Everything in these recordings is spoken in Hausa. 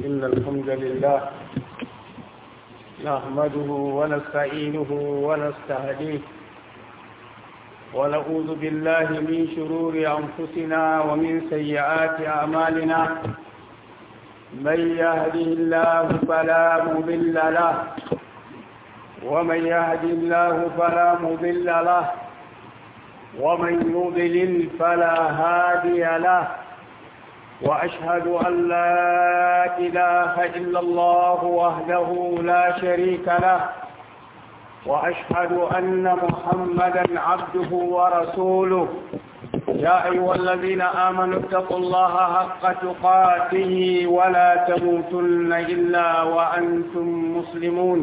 إن الحمد لله نحمده ونستعينه ونستهديه ونعوذ بالله من شرور أنفسنا ومن سيئات أعمالنا من يهده الله فلا مضل له ومن يهد الله فلا مضل له ومن يضلل فلا هادي له وأشهد أن لا إله إلا الله وحده لا شريك له وأشهد أن محمدا عبده ورسوله يا أيها الذين آمنوا اتقوا الله حق تقاته ولا تموتن إلا وأنتم مسلمون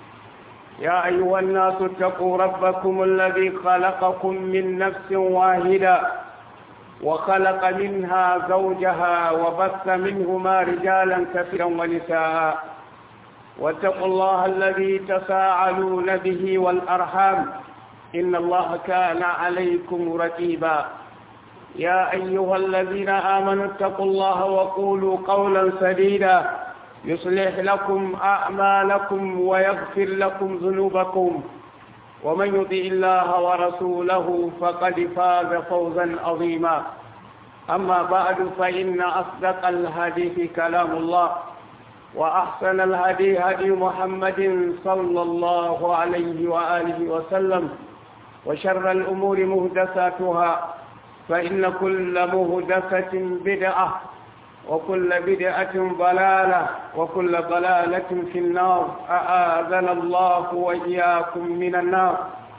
يا أيها الناس اتقوا ربكم الذي خلقكم من نفس واحدة وخلق منها زوجها وبث منهما رجالا كثيرا ونساء واتقوا الله الذي تساءلون به والأرحام إن الله كان عليكم رقيبا يا أيها الذين آمنوا اتقوا الله وقولوا قولا سديدا يصلح لكم أعمالكم ويغفر لكم ذنوبكم ومن يطع الله ورسوله فقد فاز فوزا عظيما أما بعد فإن أصدق الحديث كلام الله وأحسن الهدي هدي محمد صلى الله عليه وآله وسلم وشر الأمور مهدساتها فإن كل مهدسة بدعة وكل بدعة ضلالة وكل ضلالة في النار أآذنا الله وإياكم من النار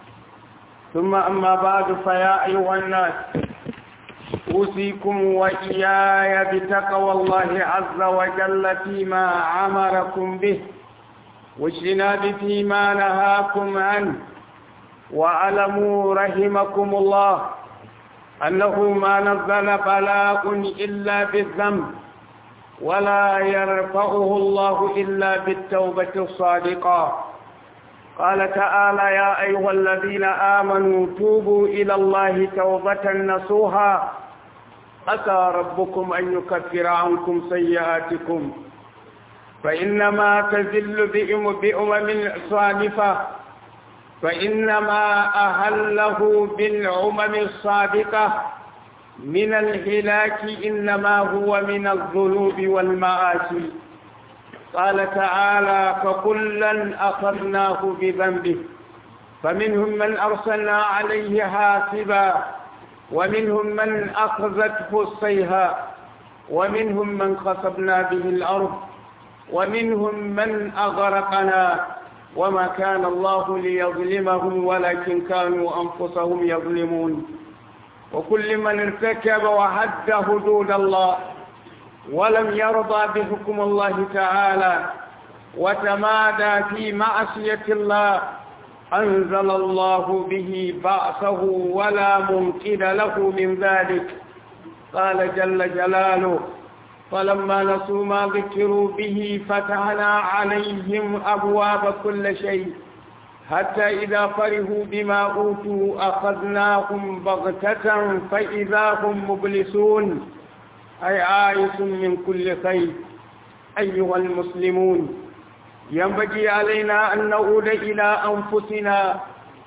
ثم أما بعد فيا أيها الناس أوصيكم وإياي بتقوى الله عز وجل فيما أمركم به واجتناب فيما نهاكم عنه واعلموا رحمكم الله أنه ما نزل بلاء إلا بالذنب ولا يرفعه الله إلا بالتوبة الصادقة قال تعالى يا أيها الذين آمنوا توبوا إلى الله توبة نصوها أتى ربكم أن يكفر عنكم سيئاتكم فإنما تزل بأمم صادفة فإنما أهله بالعمم الصادقة من الهلاك إنما هو من الذنوب والمآسي قال تعالى فكلا أخذناه بذنبه فمنهم من أرسلنا عليه حاسبا ومنهم من أخذته الصيحة ومنهم من خسبنا به الأرض ومنهم من أغرقنا وما كان الله ليظلمهم ولكن كانوا أنفسهم يظلمون وكل من ارتكب وحد حدود الله ولم يرضى بحكم الله تعالى وتمادى في معصية الله أنزل الله به بأسه ولا ممكن له من ذلك قال جل جلاله فلما نسوا ما ذكروا به فتحنا عليهم أبواب كل شيء حتى إذا فرحوا بما أوتوا أخذناهم بغتة فإذا هم مبلسون أي آيس من كل خير أيها المسلمون ينبغي علينا أن نعود إلى أنفسنا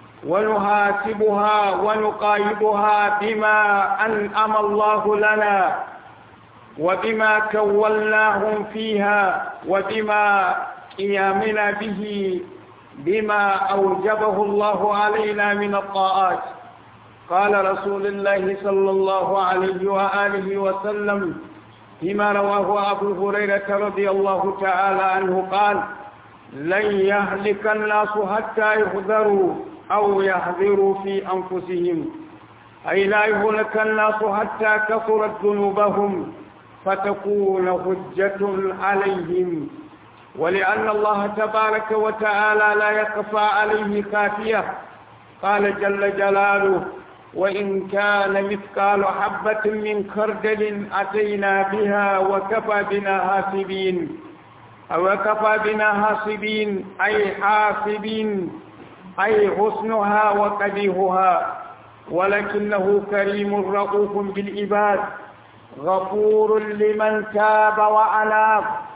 ونحاسبها ونقايبها بما أنعم الله لنا وبما كولناهم فيها وبما قيامنا به بما أوجبه الله علينا من الطاعات قال رسول الله صلى الله عليه وآله وسلم فيما رواه أبو هريرة رضي الله تعالى عنه قال لن يهلك الناس حتى يحذروا أو يحذروا في أنفسهم أي لا يهلك الناس حتى كثرت ذنوبهم فتكون حجة عليهم ولأن الله تبارك وتعالى لا يخفى عليه خافية قال جل جلاله وإن كان مثقال حبة من خردل أتينا بها وكفى بنا حاسبين أو كفى بنا حاسبين أي حاسبين أي حسنها وقبيحها ولكنه كريم رؤوف بالعباد غفور لمن تاب وأناب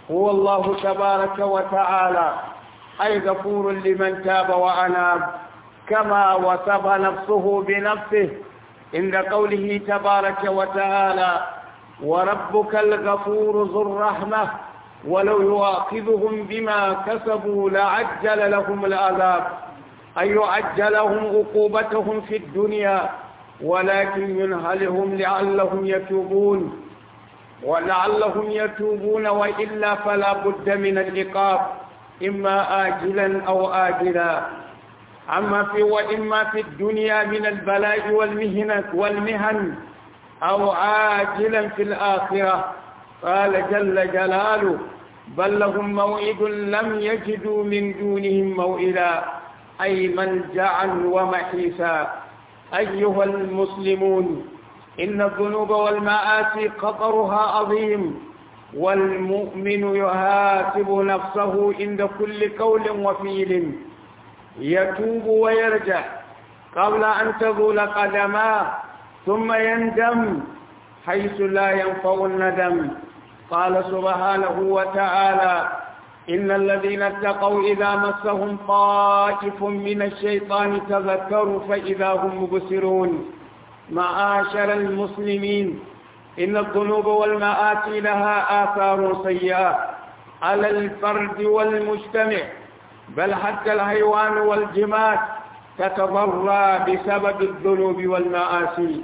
هو الله تبارك وتعالى أي غفور لمن تاب وأناب كما وصف نفسه بنفسه عند قوله تبارك وتعالى وربك الغفور ذو الرحمة ولو يؤاخذهم بما كسبوا لعجل لهم العذاب أي يعجلهم عقوبتهم في الدنيا ولكن ينهلهم لعلهم يتوبون ولعلهم يتوبون وإلا فلا بد من العقاب إما آجلا أو آجلا أما في وإما في الدنيا من البلاء والمهنة والمهن أو عاجلا في الآخرة قال جل جلاله بل لهم موعد لم يجدوا من دونهم موئلا أي ملجعا ومحيسا أيها المسلمون إن الذنوب والمآسي خطرها عظيم والمؤمن يحاسب نفسه عند كل قول وفيل يتوب ويرجع قبل أن تزول قدماه ثم يندم حيث لا ينفع الندم قال سبحانه وتعالى إن الذين اتقوا إذا مسهم طائف من الشيطان تذكروا فإذا هم مبصرون معاشر المسلمين إن الذنوب والمآسي لها آثار سيئة على الفرد والمجتمع بل حتى الحيوان والجماد تتضرى بسبب الذنوب والمآسي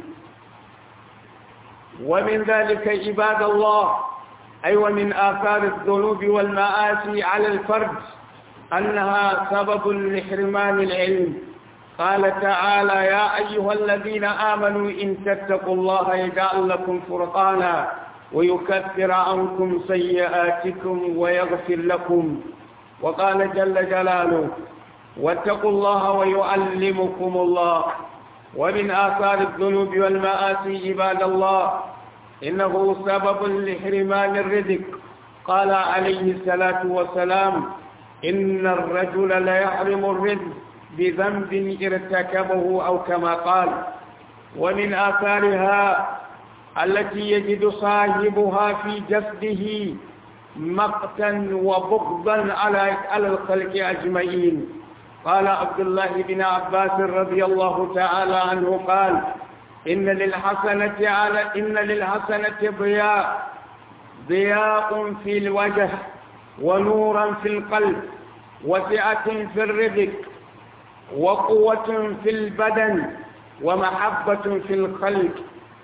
ومن ذلك عباد الله أي أيوة ومن آثار الذنوب والمآسي على الفرد أنها سبب لحرمان العلم قال تعالى يا أيها الذين آمنوا إن تتقوا الله يجعل لكم فرقانا ويكفر عنكم سيئاتكم ويغفر لكم وقال جل جلاله واتقوا الله ويعلمكم الله ومن آثار الذنوب والمآسي عباد الله إنه سبب لحرمان الرزق قال عليه الصلاة والسلام إن الرجل ليحرم الرزق بذنب ارتكبه أو كما قال ومن آثارها التي يجد صاحبها في جسده مقتا وبغضا على على الخلق أجمعين قال عبد الله بن عباس رضي الله تعالى عنه قال إن للحسنة على إن للحسنة ضياء ضياء في الوجه ونورا في القلب وسعة في الرزق وقوة في البدن ومحبة في الخلق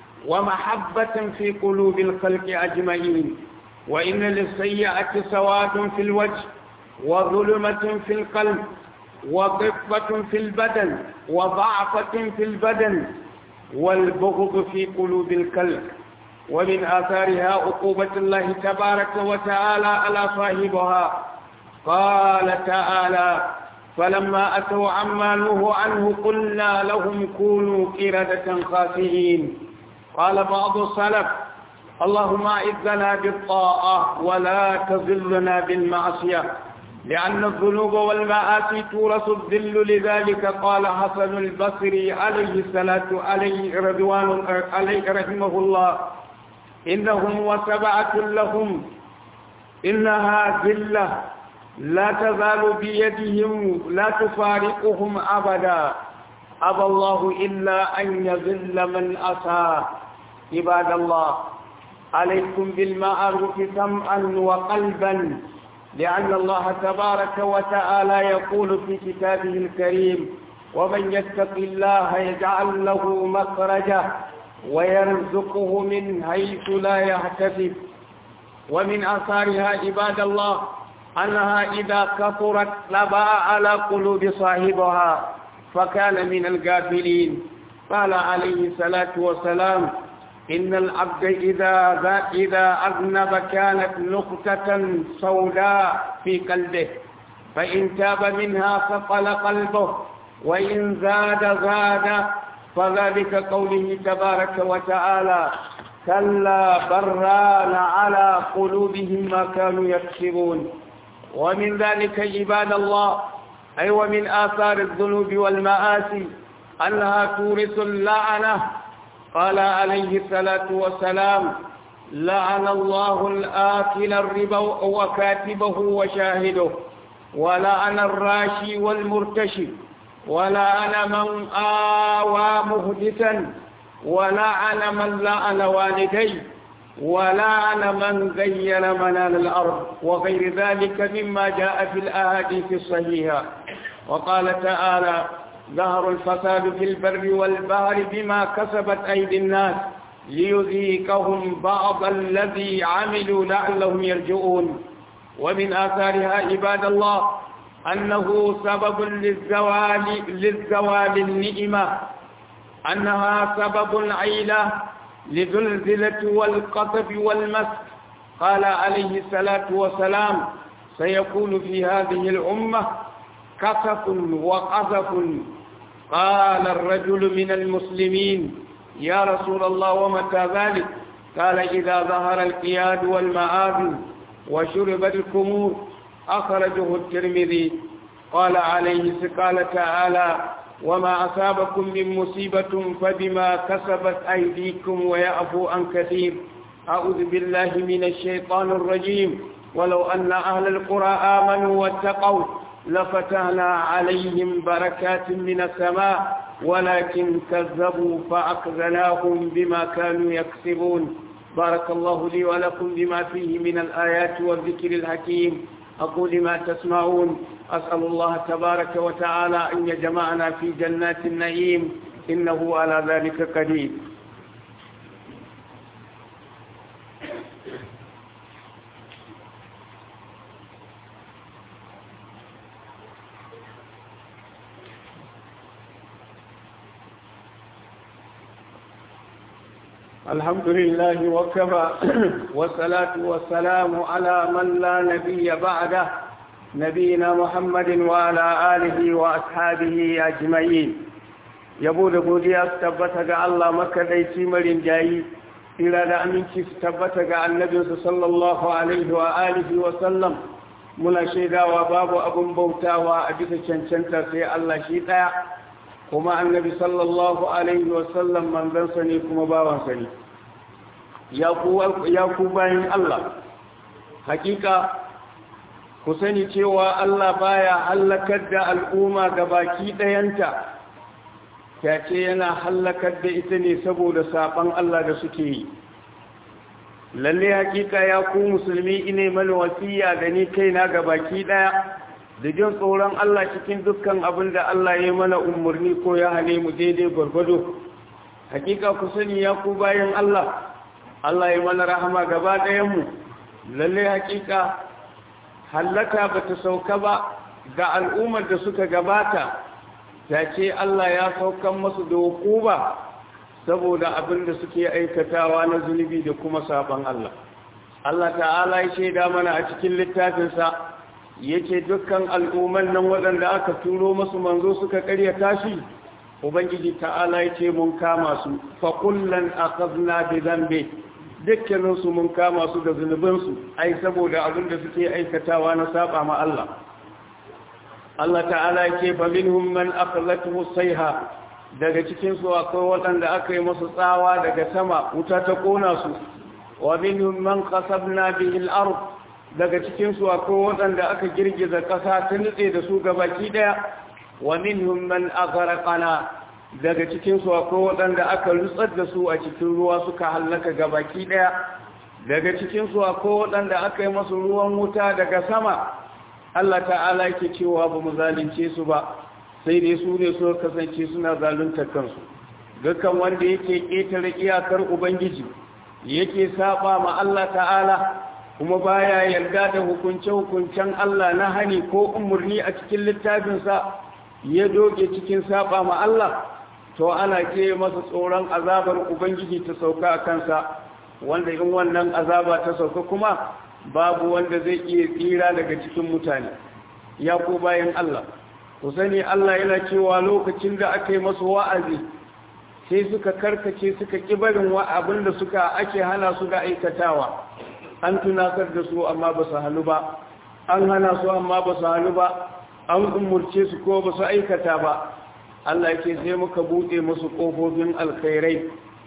ومحبة في قلوب الخلق أجمعين وإن للسيئة سواد في الوجه وظلمة في القلب وضفة في البدن وضعفة في البدن والبغض في قلوب الكلب ومن آثارها عقوبة الله تبارك وتعالى على صاحبها قال تعالى فلما أتوا عما نهوا عنه قلنا لهم كونوا قردة خاسئين قال بعض السلف اللهم أعذنا بالطاعة ولا تذلنا بالمعصية لأن الذنوب والمآسي تورث الذل لذلك قال حسن البصري عليه الصلاة عليه رضوان عليه رحمه الله إنهم وسبعة لهم إنها ذلة لا تزال بيدهم لا تفارقهم أبدا أبى الله إلا أن يذل من أسى عباد الله عليكم بالمعروف سمعا وقلبا لأن الله تبارك وتعالى يقول في كتابه الكريم ومن يتق الله يجعل له مخرجا ويرزقه من حيث لا يحتسب ومن آثارها عباد الله أنها إذا كثرت لبى على قلوب صاحبها فكان من الغافلين قال عليه الصلاة والسلام إن العبد إذا إذا أذنب كانت نقطة سوداء في قلبه فإن تاب منها ثقل قلبه وإن زاد زاد فذلك قوله تبارك وتعالى كلا بران على قلوبهم ما كانوا يكسبون ومن ذلك عباد الله أي ومن آثار الذنوب والمآسي أنها تورث اللعنة قال عليه الصلاة والسلام لعن الله الآكل الربا وكاتبه وشاهده ولعن الراشي والمرتشي ولعن من آوى مهدثا ولعن من لعن والديه ولعن من غير منال الأرض وغير ذلك مما جاء في الأحاديث الصحيحة وقال تعالى ظهر الفساد في البر والبحر بما كسبت أيدي الناس ليذيقهم بعض الذي عملوا لعلهم يرجعون ومن آثارها عباد الله أنه سبب للزوال للزوال النئمة أنها سبب العيلة لزلزلة والقطف والمسك قال عليه الصلاة والسلام سيكون في هذه الأمة كسف وقذف قال الرجل من المسلمين يا رسول الله ومتى ذلك قال إذا ظهر القياد والمآذن وشربت الكمور أخرجه الترمذي قال عليه قال تعالى وما أصابكم من مصيبة فبما كسبت أيديكم ويعفو عن كثير أعوذ بالله من الشيطان الرجيم ولو أن أهل القرى آمنوا واتقوا لفتحنا عليهم بركات من السماء ولكن كذبوا فأخذناهم بما كانوا يكسبون بارك الله لي ولكم بما فيه من الآيات والذكر الحكيم أقول ما تسمعون أسأل الله تبارك وتعالى أن يجمعنا في جنات النعيم إنه على ذلك قدير الحمد لله وكفى والصلاة والسلام على من لا نبي بعده نبينا محمد وعلى آله وأصحابه أجمعين yabo da godiya su tabbata ga Allah makadaici marin jayi tsira da aminci su tabbata ga annabinsu sallallahu alaihi wa alihi wa sallam muna shaidawa babu abin bautawa a bisa cancanta sai Allah shi ɗaya kuma annabi sallallahu alaihi wa sallam manzansa ne kuma bawansa ne ya ku bayan Allah hakika ku sani cewa Allah baya hallakar da al'umma ga baki ɗayanta ya ce yana hallakar da ita ne saboda saɓan Allah da suke yi lalle hakika ya ku musulmi ine mana wasiya da ni kaina ga baki ɗaya da jin tsoron Allah cikin dukkan abin da Allah ya mana umarni ko ya hane mu daidai gwargwado hakika ku sani ya ku bayan Allah Allah ya mana rahama gaba ɗayanmu lalle hakika hallaka ba ta sauka ba ga al'ummar da suka gabata ta ce Allah ya saukan masu da hukuba saboda abin da suke aikatawa na zunubi da kuma sabon Allah Allah ta'ala ya shaida mana a cikin littafinsa yake dukkan al'umman nan waɗanda aka turo masu manzo suka ƙaryata shi ubangiji ta'ala ya ce mun kama su fa kullan akhadna bi dhanbi dukkanin su mun kama su da zunubinsu ai saboda abin da suke aikatawa na saba ma Allah Allah ta'ala ya ce fa minhum man akhlathu sayha daga cikin su akwai waɗanda aka yi musu tsawa daga sama wuta ta kona su wa minhum man qasabna bihi al-ard daga cikinsu akwai waɗanda aka girgiza ƙasa ta nutse da su gabaki ɗaya wa minhum man aghraqana daga cikinsu akwai waɗanda aka rutsar da su a cikin ruwa suka hallaka gabaki ɗaya daga cikinsu akwai waɗanda aka yi masu ruwan wuta daga sama Allah ta'ala yake cewa ba mu zalunce su ba sai dai su ne suka kasance suna zaluntar kansu dukkan wanda yake ƙetare iyakar ubangiji yake saba ma Allah ta'ala kuma baya yarda da hukunce-hukuncen Allah na hani ko umarni a cikin littafinsa ya doge cikin saba ma Allah to ana ke masa tsoron azabar ubangiji ta sauka a kansa wanda in wannan azaba ta sauka kuma babu wanda zai iya tsira daga cikin mutane ya ko bayan Allah ku sani Allah yana cewa lokacin da aka yi masu wa'azi sai suka karkace suka kibarin wa abin da suka ake hana su da aikatawa an tunatar da su amma ba su hannu ba an hana su amma ba su hannu ba an umurce su ko ba su aikata ba Allah ke sai muka buɗe musu ƙofofin alkhairai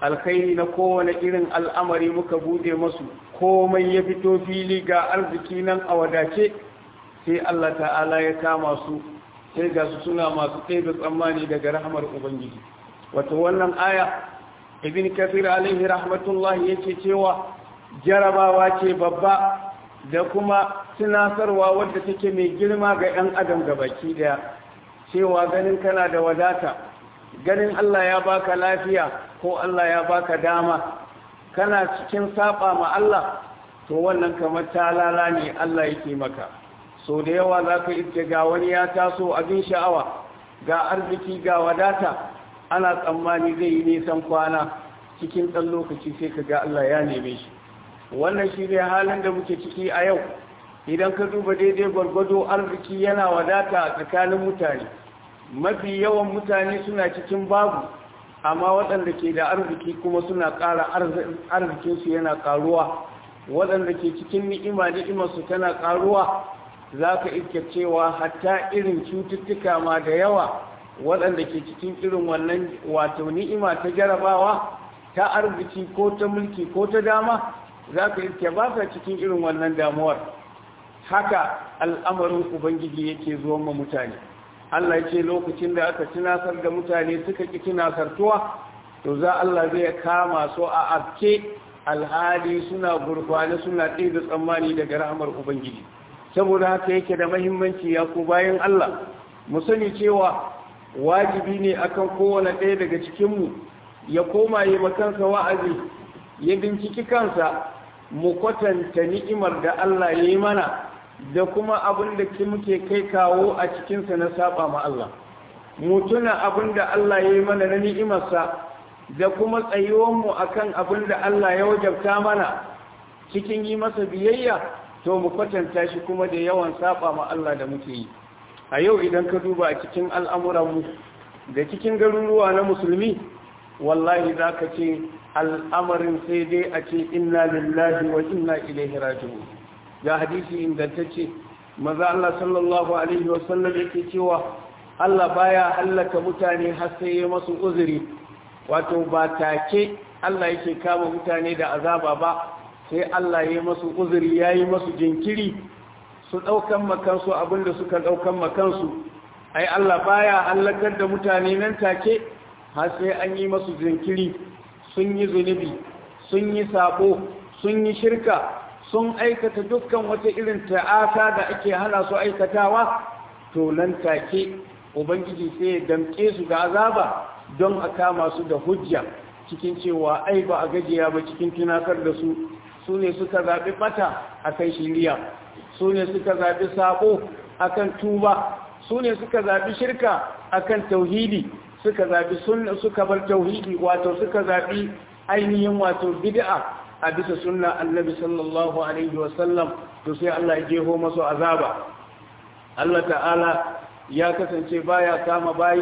alkhairi na kowane irin al'amari muka bude masu komai ya fito fili ga arziki nan a wadace sai Allah ta'ala ya kama su sai ga su suna masu ɗaya tsammani daga rahamar ubangiji wato wannan aya ibn kafir alaihi rahmatullahi yake cewa jarabawa ce babba da kuma tunasarwa wadda take mai girma ga 'yan adam gabaki daya cewa ganin kana da wadata ganin Allah ya baka lafiya ko Allah ya baka dama kana cikin saba ma Allah to wannan kamar talala ne Allah yake maka so da yawa za ka iske ga wani ya taso abin sha'awa ga arziki ga wadata ana tsammani zai yi nisan kwana cikin ɗan lokaci sai ka ga Allah ya neme shi wannan shi ne halin da muke ciki a yau idan ka duba daidai gwargwado arziki yana wadata a tsakanin mutane mafi yawan mutane suna cikin babu amma waɗanda ke da arziki kuma suna ƙara arzikinsu yana ƙaruwa waɗanda ke cikin ni'ima ni'imarsu tana ƙaruwa za ka iske cewa hatta irin cututtuka ma da yawa waɗanda ke cikin irin wannan wato ni'ima ta jarabawa ta arziki ko ta mulki ko ta dama za ka iske ba sa cikin irin wannan damuwar haka al'amarin ubangiji yake zuwan ma mutane Allah ce lokacin da aka tunasar da mutane suka ƙi tunasartuwa to za Allah zai kama su a afke alhali suna gurfane suna ɗaya da tsammani daga rahamar ubangiji saboda haka yake da mahimmanci ya ku bayan Allah mu sani cewa wajibi ne akan kowane ɗaya daga cikinmu ya koma yi makansa wa'azi ya binciki kansa mu kwatanta ni'imar da Allah ya yi mana da kuma abin da muke kai kawo a cikinsa na saba ma Allah mu tuna abin da Allah ya yi mana na ni'imarsa da kuma tsayuwanmu akan abin da Allah ya wajabta mana cikin yi masa biyayya to mu kwatanta shi kuma da yawan saba ma Allah da muke yi a yau idan ka duba a cikin al'amuranmu da cikin garuruwa na musulmi wallahi za ka ce al'amarin sai dai a ce inna lillahi wa inna ilaihi raji'un ga hadisi ingantacce maza Allah sallallahu alaihi wasallam yake cewa Allah baya hallaka mutane har sai ya masu uzuri wato ba take Allah yake kama mutane da azaba ba sai Allah ya masu uzuri yayi masu jinkiri su daukan makansu abinda suka daukan makansu ai Allah baya hallakar da mutane nan take har sai an yi masu jinkiri sun yi zunubi sun yi sabo sun yi shirka sun aikata dukkan wata irin ta'ata da ake hana su aikatawa to nan take ubangiji sai ya damke su ga azaba don a kama su da hujja cikin cewa ai ba a gajiya ba cikin tunatar da su su ne suka zaɓi ɓata a kan shiriya su ne suka zaɓi saƙo a kan tuba su ne suka zaɓi shirka a kan tauhidi suka zaɓi sunna suka bar tauhidi wato suka zaɓi ainihin wato bid'a a bisa sunna annabi sallallahu alaihi wasallam to sai Allah ya jeho masu azaba Allah ta'ala ya kasance baya kama bayi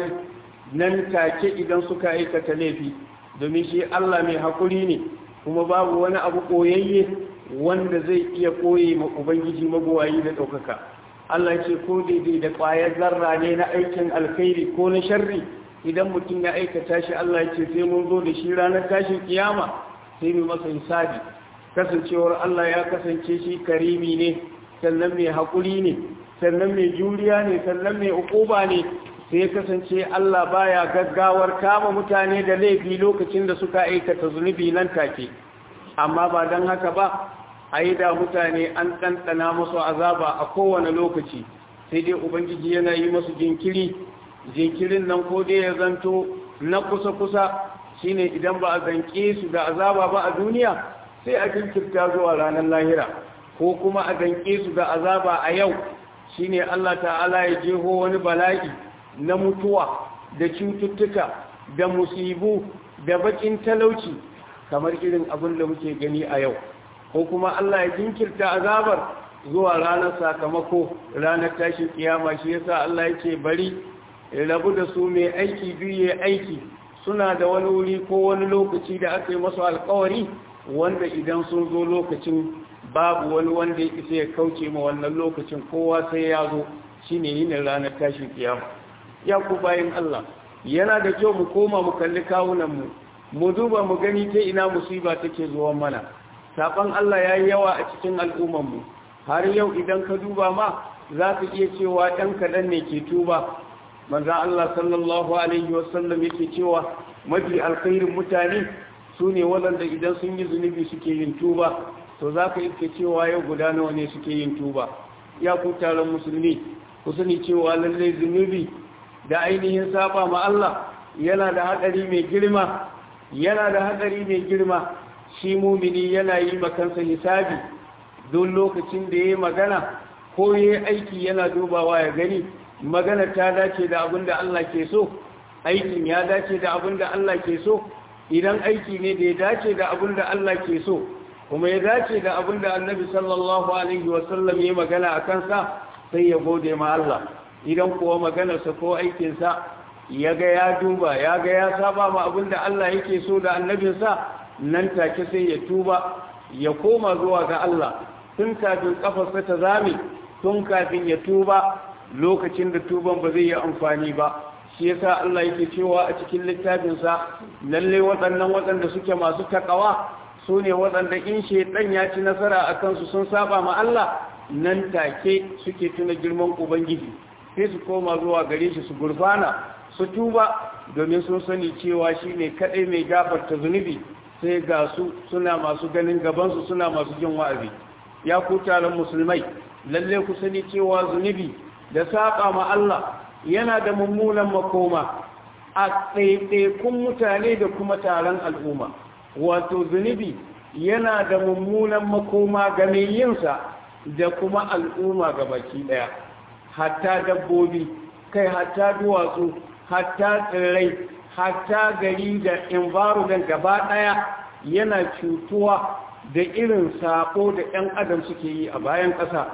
nan take idan suka aikata laifi domin shi Allah mai hakuri ne kuma babu wani abu koyayye wanda zai iya koye ma ubangiji magowayi da ɗaukaka Allah ce ko daidai da ƙwayar zarra ne na aikin alkhairi ko na sharri idan mutum ya aikata shi Allah ce sai mun zo da shi ranar tashin kiyama sai mu masa hisabi kasancewar Allah ya kasance shi karimi ne sannan mai haƙuri ne sannan mai juriya ne sannan mai ukuba ne sai ya kasance Allah baya gaggawar kama mutane da laifi lokacin da suka aikata zunubi nan take amma ba don haka ba a yi da mutane an ɗanɗana masu azaba a kowane lokaci sai dai ubangiji yana yi masu jinkiri jinkirin nan ko dai ya zanto na kusa-kusa shine idan ba a zanke su da azaba ba a duniya sai a jinkirta zuwa ranar lahira ko kuma a zanke su da azaba a yau shine Allah ta'ala ya jeho wani bala'i na mutuwa da cututtuka da musibu da bakin talauci kamar irin abin da muke gani a yau ko kuma Allah ya jinkirta azabar zuwa ranar sakamako ranar tashin kiyama shi yasa Allah yake bari rabu da su mai aiki biyu aiki suna da wani wuri ko wani lokaci da aka yi masu alkawari wanda idan sun zo lokacin babu wani wanda ya isa ya kauce ma wannan lokacin kowa sai ya zo shine yin ranar tashin kiyama ya ku bayan Allah yana da kyau mu koma mu kalli kawunanmu mu duba mu gani ta ina musiba take zuwa mana saban Allah ya yi yawa a cikin al'ummanmu har yau idan ka duba ma za ka iya cewa ɗan kaɗan ne ke tuba manzan Allah sallallahu Alaihi wasallam yake cewa mafi alkhairin mutane su ne waɗanda idan sun yi zunubi suke yin tuba to za ka iske cewa yau guda nawa ne suke yin tuba ya ku taron musulmi ku sani cewa lallai zunubi da ainihin saba ma Allah yana da haɗari mai girma yana da haɗari mai girma shi mumini yana yi makansa hisabi don lokacin da ya yi magana ko ya yi aiki yana dubawa ya gani magana ta dace da abin da Allah ke so aikin ya dace da abin da Allah ke so idan aiki ne da ya dace da abin da Allah ke so kuma ya dace da abin da annabi sallallahu alaihi wasallam ya magana a kansa sai ya gode ma Allah idan kuwa maganarsa ko aikinsa ya ga ya duba ya ga ya saba ma abin da Allah yake so da annabinsa nan take sai ya tuba ya koma zuwa ga Allah tun kafin kafarsa ta zame tun kafin ya tuba lokacin da tuban ba zai yi amfani ba shi yasa Allah yake cewa a cikin littafinsa lalle waɗannan waɗanda suke masu takawa su ne waɗanda in shaitan ya ci nasara a kansu sun saba ma Allah nan take suke tuna girman ubangiji sai su koma zuwa gare shi su gurfana su tuba domin sun sani cewa shi ne kaɗai mai gafarta zunubi sai ga su suna masu ganin gabansu suna masu jin wa'azi ya ku taron musulmai lalle ku sani cewa zunubi da saba ma Allah yana da mummunan makoma a ɗaiɗaikun mutane da kuma taron al'umma wato zunubi yana da mummunan makoma ga mai yinsa da kuma al'umma ga baki ɗaya hatta dabbobi kai hatta duwatsu hatta tsirrai hatta gari da environment gaba ɗaya yana cutuwa da irin sako da 'yan adam suke yi a bayan ƙasa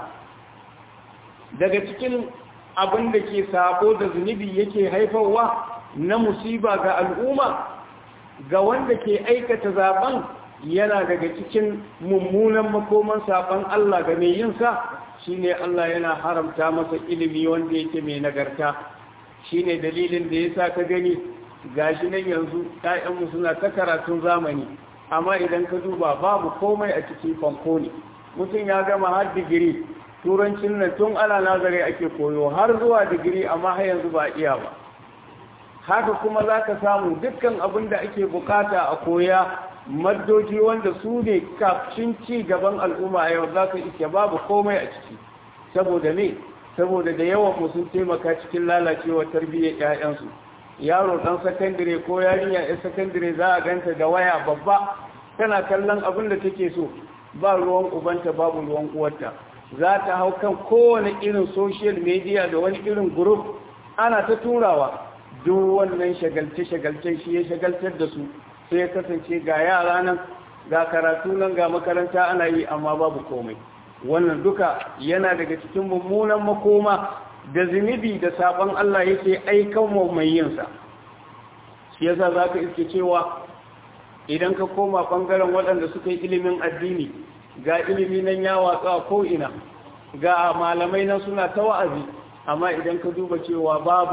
daga cikin abin da ke sako da zunubi yake haifarwa na musiba ga al'umma ga wanda ke aikata zaben yana daga cikin mummunan makoman saban Allah ga mai yinsa shine Allah yana haramta masa ilimi wanda yake mai nagarta shine dalilin da yasa ka gani gashi nan yanzu ƴaƴanmu suna ta karatun zamani amma idan ka duba babu komai a cikin fanko ne mutum ya gama har digiri turancin nan tun ana nazari ake koyo har zuwa digiri amma har yanzu ba iya ba haka kuma za ka samu dukkan abin da ake bukata a koya maddoji wanda su ne kafin ci gaban al'umma a yau za ka ike babu komai a ciki saboda ne saboda da yawan mu sun taimaka cikin lalacewa tarbiyyar 'ya'yansu yaro dan sakandire ko yarinya ya sakandire za a ganta da waya babba tana kallon abin da take so ba ruwan ubanta babu ruwan uwarta za ta hau kan kowane irin social media da wani irin group ana ta turawa duk wannan shagalce-shagalce shi ya shagaltar da su sai ya kasance ga yara nan ga karatu nan ga makaranta ana yi amma babu komai wannan duka yana daga cikin mummunan makoma da zunubi da sabon Allah yake aikan wa mai yinsa shi yasa za ka iske cewa idan ka koma ɓangaren waɗanda suka yi ilimin addini ga ilimi nan ya watsa ko'ina ga malamai nan suna ta wa'azi amma idan ka duba cewa babu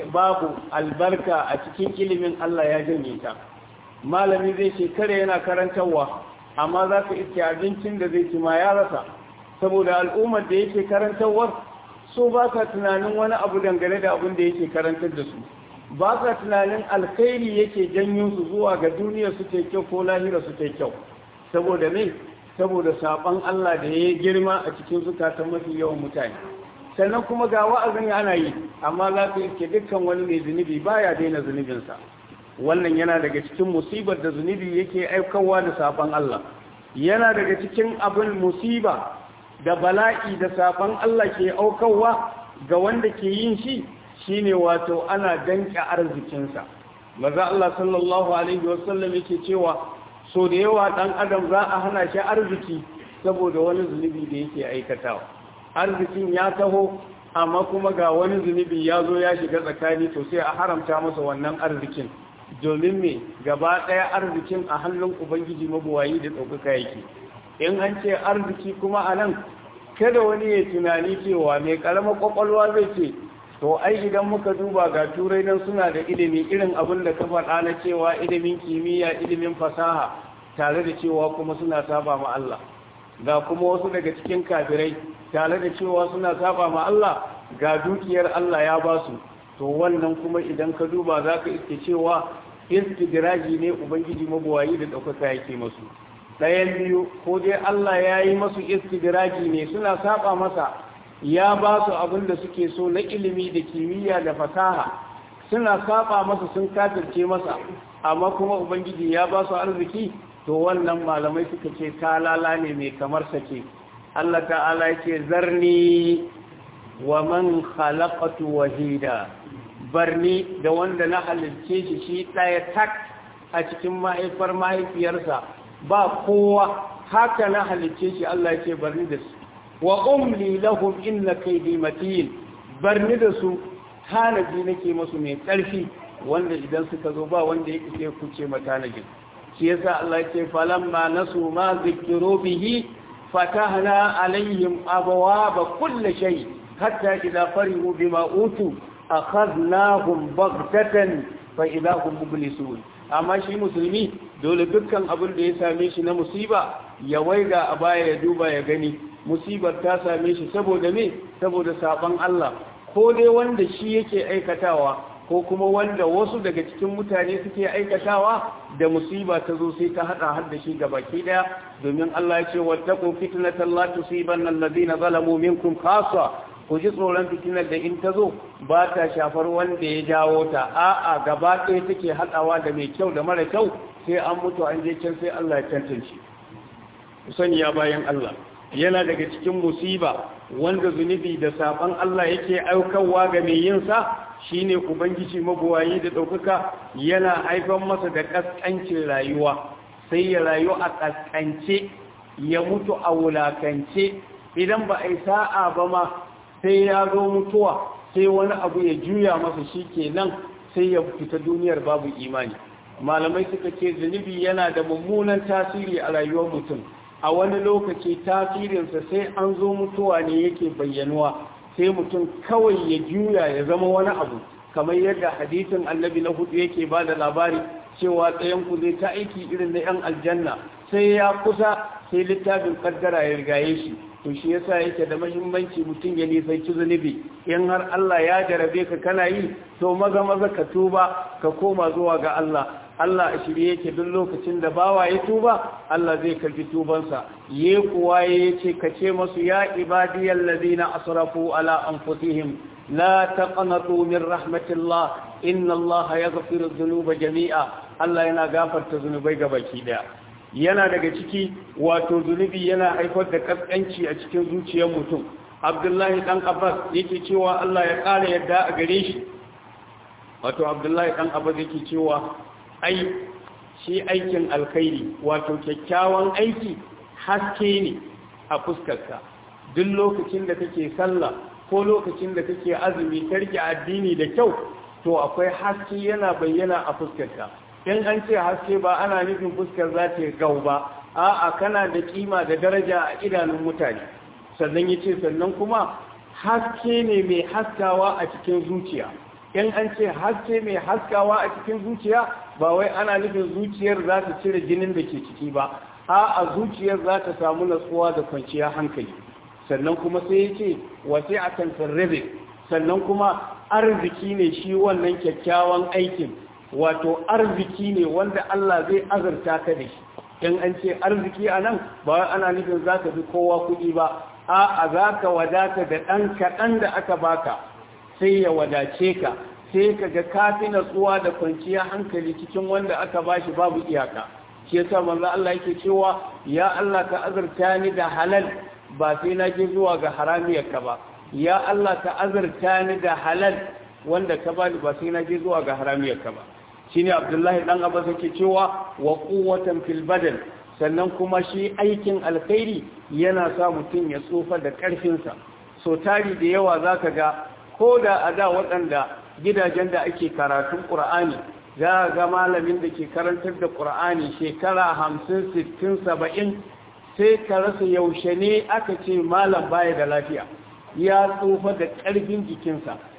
albarka a cikin ilimin Allah ya janye ta malami zai shekara yana karantarwa amma za ka iske abincin da zai ci ma ya rasa saboda al'ummar da yake karantarwar so ba ka tunanin wani abu dangane da abin da yake karantar da su ba ka tunanin alkhairi yake janyo su zuwa ga duniya su ta kyau ko lahira su ta kyau saboda me saboda saban Allah da ya girma a cikin zukatan mafi yawan mutane sannan kuma ga wa'azin ana yi amma za ka iske dukkan wani mai zunubi baya daina zunubinsa wannan yana daga cikin musibar da zunubi yake aikawa da saban Allah yana daga cikin abin musiba da bala'i da saban Allah ke aukawa ga wanda ke yin shi shine wato ana danke arzikinsa maza Allah sallallahu alaihi wasallam yake cewa so da yawa dan adam za a hana shi arziki saboda wani zunubi da yake aikatawa arzikin ya taho amma kuma ga wani zunubi ya zo ya shiga tsakani to sai a haramta masa wannan arzikin domin me gaba ɗaya arzikin a hannun ubangiji mabuwayi da ɗaukaka yake in an ce arziki kuma a nan kada wani ya tunani cewa mai ƙaramar ƙwaƙwalwa zai ce to ai idan muka duba ga turai nan suna da ilimi irin abin da ka faɗa na cewa ilimin kimiyya ilimin fasaha tare da cewa kuma suna saba ma Allah ga kuma wasu daga cikin kafirai tare da cewa suna saba ma Allah ga dukiyar Allah ya ba su to wannan kuma idan ka duba za ka iske cewa istidraji ne ubangiji mabuwayi da ɗaukaka yake masu ɗayan biyu ko dai Allah ya yi masu istidraji ne suna saba masa ya ba su abin da suke so na ilimi da kimiyya da fasaha suna saba masa sun kafirce masa amma kuma ubangiji ya ba su arziki to wannan malamai suka ce talala ne mai kamar sake Allah ta'ala yake zarni wa man khalaqatu wahida barni da wanda na halicce shi shi ɗaya tak a cikin mahaifar mahaifiyarsa ba kowa haka na halicce shi Allah yake barni da su wa umli lahum inna kaydi matin barni da su tanaji nake musu mai ƙarfi wanda idan suka zo ba wanda ya kike kuce matanajin shi yasa Allah ya ce falamma nasu ma zikiru bihi fatahna alaihim abwaaba kulli shay hatta idza farihu bima utu akhadnahum baghtatan fa idza hum mublisun amma shi musulmi dole dukkan abin da ya same shi na musiba ya waiga a baya ya duba ya gani musibar ta same shi saboda me saboda saban Allah ko dai wanda shi yake aikatawa ko kuma wanda wasu daga cikin mutane suke aikatawa da musiba ta zo sai ta hada har da shi baki daya domin Allah ya ce wattaqu fitnatan la tusibanna alladhina zalamu minkum khassa ku ji tsoron fitinar da in ta zo ba ta shafar wanda ya jawo ta a'a gaba ɗaya take hadawa da mai kyau da mara kyau sai an mutu an je can sai Allah ya tantance ku sani ya bayan Allah yana daga cikin musiba wanda zunubi da saban Allah yake aukarwa ga mai yin sa shine ubangiji mabuwayi da ɗaukaka yana haifar masa da ƙasƙancin rayuwa sai ya rayu a ƙasƙance ya mutu a wulakance idan ba a yi sa'a ba ma sai ya zo mutuwa sai wani abu ya juya masa shi kenan sai ya fita duniyar babu imani malamai suka ce zunubi yana da mummunan tasiri a rayuwar mutum a wani lokaci tasirinsa sai an zo mutuwa ne yake bayyanuwa sai mutum kawai ya juya ya zama wani abu kamar yadda hadisin annabi na hudu yake ba da labari cewa tsayen ku zai ta aiki irin na yan aljanna sai ya kusa sai littafin kaddara ya rigaye shi to shi yasa yake da mahimmanci mutum ya nisanci zunubi in har Allah ya jarabe ka kana yi to maza maza ka tuba ka koma zuwa ga Allah Allah a shirye yake duk lokacin da bawa ya tuba Allah zai karbi tubansa ye kuwa ya ce ka ce masu ya ibadiyal ladina asrafu ala anfusihim la taqnatu min rahmatillah inna Allah yaghfiru dhunuba jami'a Allah yana gafarta zunubai gabaki daya yana daga ciki wato zunubi yana haifar da kaskanci a cikin zuciyar mutum Abdullahi dan Abbas yake cewa Allah ya ƙara yadda a gare shi wato Abdullahi dan Abbas yake cewa ai shi aikin alkhairi wato kyakkyawan aiki haske ne a fuskarka duk lokacin da kake sallah ko lokacin da kake azumi karki addini da kyau to akwai haske yana bayyana a fuskarka in an ce haske ba ana nufin fuskar za ta gau ba a'a kana da kima da daraja a idanun mutane sannan yace sannan kuma haske ne mai haskawa a cikin zuciya in an ce haske mai haskawa a cikin zuciya ba wai ana nufin zuciyar za ta cire jinin da ke ciki ba a a zuciyar za ta samu natsuwa da kwanciyar hankali sannan kuma sai ya ce wasu a kan sannan kuma arziki ne shi wannan kyakkyawan aikin wato arziki ne wanda Allah zai azurta ka da shi in an ce arziki a nan ba wai ana nufin za ka fi kowa kuɗi ba a a za ka wadata da ɗan kaɗan da aka baka sai ya wadace ka sai ka ga kafi natsuwa da kwanciya hankali cikin wanda aka bashi babu iyaka shi yasa manzo Allah yake cewa ya Allah ka azurta ni da halal ba sai na je zuwa ga haramiyar ka ba ya Allah ka azurta ni da halal wanda ka bani ba sai na je zuwa ga haramiyar ka ba shine Abdullahi dan Abbas yake cewa wa quwwatan fil badan sannan kuma shi aikin alkhairi yana sa mutum ya tsofa da karfinsa so tari da yawa zaka ga ko da a da waɗanda gidajen da ake karatun ƙura'ani za a ga malamin da ke karantar da ƙura'ani shekara hamsin sittin saba'in sai ka rasa yaushe ne aka ce malam baya da lafiya ya tsufa da ƙarfin jikinsa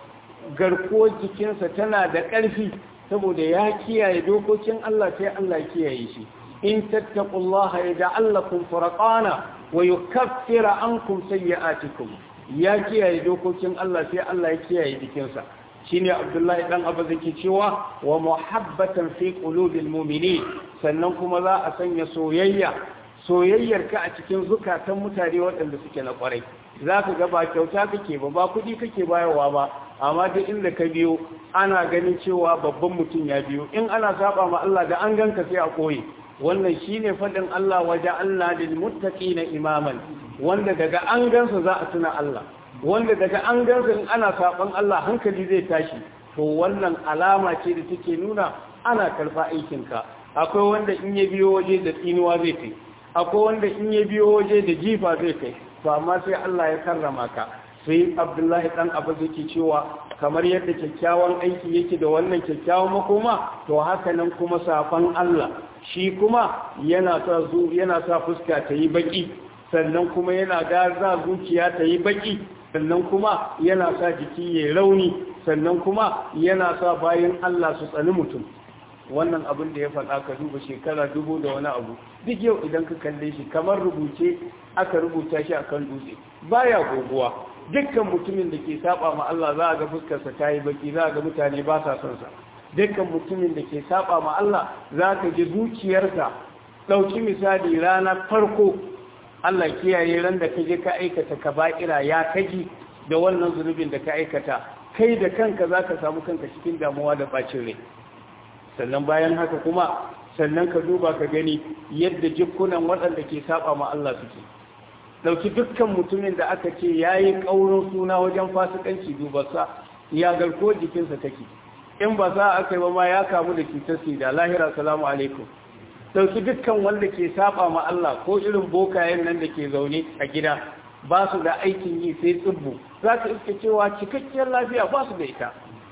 garkuwar jikinsa tana da ƙarfi saboda ya kiyaye dokokin Allah sai Allah kiyaye shi in tattaqullaha yaj'al lakum furqana wa yukaffira ankum sayyi'atikum ya kiyaye dokokin Allah sai Allah ya kiyaye jikinsa shine Abdullahi dan Abu zaki cewa wa muhabbatan fi qulubil mu'minin sannan kuma za a sanya soyayya soyayyar ka a cikin zukatan mutane waɗanda suke na kwarai zaka ga ba kyauta kake ba ba kuɗi kake bayarwa ba amma duk inda ka biyo ana ganin cewa babban mutum ya biyo in ana saba ma Allah da an ganka sai a koyi wannan shine fadin Allah waje Allah lil muttaqina imaman wanda daga an gansa za a tuna Allah wanda daga an gansa in ana saban Allah hankali zai tashi to wannan alama ce da take nuna ana karfa aikin ka akwai wanda in ya biyo waje da tsinuwa zai kai akwai wanda in ya biyo waje da jifa zai kai to amma sai Allah ya karrama ka sai abdullahi dan abu yake cewa kamar yadda kyakkyawan aiki yake da wannan kyakkyawan makoma to haka nan kuma safan Allah shi kuma yana sa zu yana sa fuska ta yi baki sannan kuma yana gaza zuciya ta yi baki sannan kuma yana sa jiki ya rauni sannan kuma yana sa bayan Allah su tsani mutum wannan abin da ya faɗa ka duba shekara dubu da wani abu duk yau idan ka kalle shi kamar rubuce aka rubuta shi akan dutse baya goguwa dukkan mutumin da ke saba ma Allah za a ga fuskarsa ta yi baki za a ga mutane ba sa son sa dukkan mutumin da ke saba ma Allah za ka ji zuciyarsa ɗauki misali rana farko Allah kiyaye ran da ka je ka aikata kaba'ira ya kaji da wannan zunubin da ka aikata kai da kanka za ka samu kanka cikin damuwa da bacin rai sannan bayan haka kuma sannan ka duba ka gani yadda jikunan waɗanda ke saba ma Allah suke dauki dukkan mutumin da aka ce ya yi ƙaurin suna wajen fasikanci dubarsa ya garko jikinsa take in ba za a kai ba ma ya kamu da cutar sida lahira salamu alaikum dauki dukkan wanda ke saba ma Allah ko irin bokayen nan da ke zaune a gida ba su da aikin yi sai tsibbu za ka iske cewa cikakkiyar lafiya ba su da ita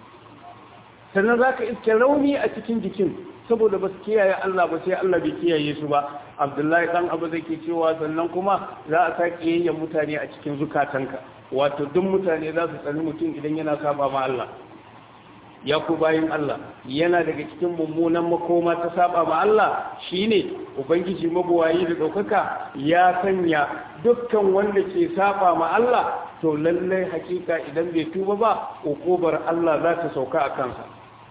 sannan za ka iske rauni a cikin jikin saboda ba su kiyaye Allah ba sai Allah bai kiyaye su ba Abdullahi dan Abu zake cewa sannan kuma za a sa kiyayyen mutane a cikin zukatanka wato duk mutane za su tsani mutum idan yana saba ma Allah ya ku bayin Allah yana daga cikin mummunan makoma ta saba ma Allah shine ubangiji mabuwayi da daukaka ya sanya dukkan wanda ke saba ma Allah to lallai hakika idan bai tuba ba ukubar Allah za ta sauka a kansa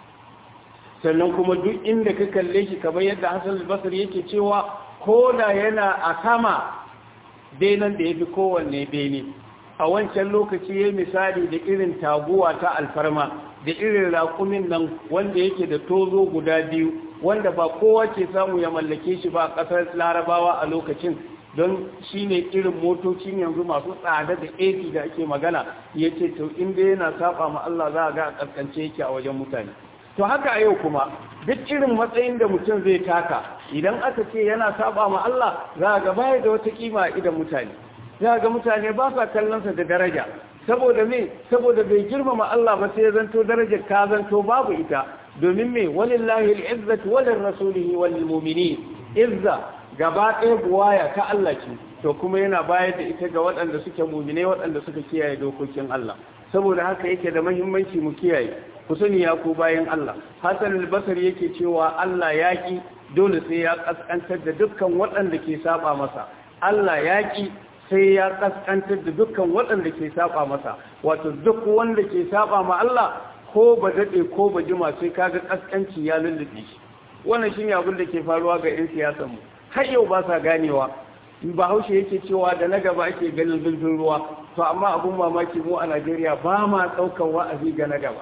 sannan kuma duk inda ka kalle shi kamar yadda Hassan al-Basri yake cewa ko da yana a sama benan da yafi kowanne bene a wancan lokaci ya misali da irin taguwa ta alfarma da irin raƙumin nan wanda yake da tozo guda biyu wanda ba kowa ke samu ya mallake shi ba a ƙasar larabawa a lokacin don shi ne irin motocin yanzu masu tsada da AC da ake magana ya ce to inda yana saba ma Allah za a ga a ƙasƙance yake a wajen mutane to haka a yau kuma duk irin matsayin da mutum zai taka idan aka ce yana saba ma Allah za a ga baya da wata kima idan mutane za ga mutane ba sa kallonsa da daraja saboda me saboda bai girmama Allah ba sai zanto darajar ka zanto babu ita domin me walillahi al-izzatu walil rasulihi wal mu'minin izza gaba ɗaya buwaya ta Allah ce to kuma yana bayar da ita ga waɗanda suke mu'mine waɗanda suka kiyaye dokokin Allah saboda haka yake da muhimmanci mu kiyaye ku sani ya ku bayan Allah Hassan al-Basri yake cewa Allah ya ki dole sai ya kaskantar da dukkan waɗanda ke saba masa Allah ya ki sai ya kaskantar da dukkan waɗanda ke saba masa wato duk wanda ke saba ma Allah ko ba daɗe ko ba jima sai kaga kaskanci ya lullube shi wannan shine abin da ke faruwa ga 'yan siyasar mu har yau ba sa ganewa bahaushe yake cewa da na gaba ake ganin zurfin ruwa to amma abun mamaki mu a Najeriya ba ma ɗaukar wa'azi ga na gaba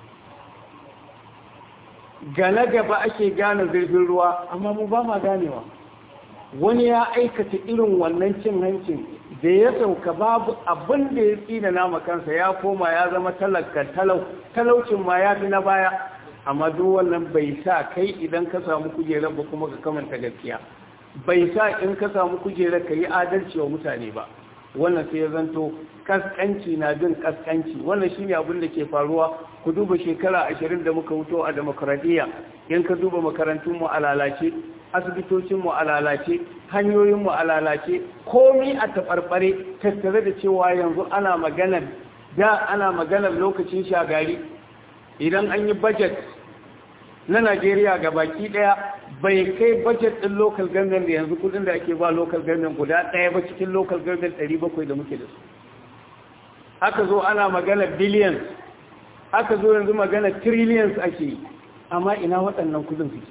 ga na gaba ake gane zurfin ruwa amma mu ba ma ganewa wani ya aikata irin wannan cin hancin da ya sauka babu abin da ya tsina nama kansa ya koma ya zama talaka talau talaucin ma ya fi na baya amma duk wannan bai sa kai idan ka samu kujerar ba kuma ka kamanta gaskiya bai sa in ka samu kujerar ka yi adalci wa mutane ba wannan sai ya zanto kaskanci na bin kaskanci wannan shine abin da ke faruwa ku duba shekara ashirin da muka wuto a demokradiyya in ka duba makarantun mu a lalace asibitocin mu a lalace hanyoyin mu a lalace komi a tabarbare tattare da cewa yanzu ana maganar da ana maganar lokacin shagari idan an yi budget na Najeriya ga baki daya bai kai budget din local government da yanzu kudin da ake ba local government guda daya ba cikin local government 700 da muke da su aka zo ana magana billions aka zo yanzu magana trillions ake yi amma ina waɗannan kudin suke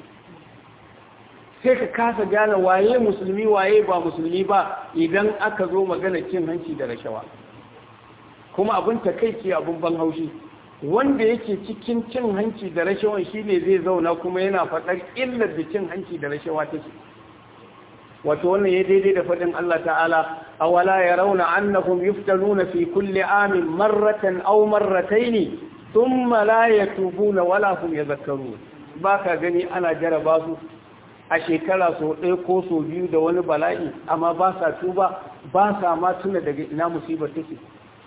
sai ka kasa gane waye musulmi waye ba musulmi ba idan aka zo magana cin hanci da rashawa kuma abin takaici abin ban haushi wanda yake cikin cin hanci da rashawan shine zai zauna kuma yana faɗar illar da cin hanci da rashawa take wato wannan ya daidai da faɗin Allah ta'ala awala yarawna annahum yuftanuna fi kulli amin marratan aw marratayn thumma la yatubuna wala hum yadhakkarun baka gani ana jaraba su a shekara so ɗaya ko so biyu da wani bala'i amma ba sa tuba ba sa ma tuna daga ina musibar take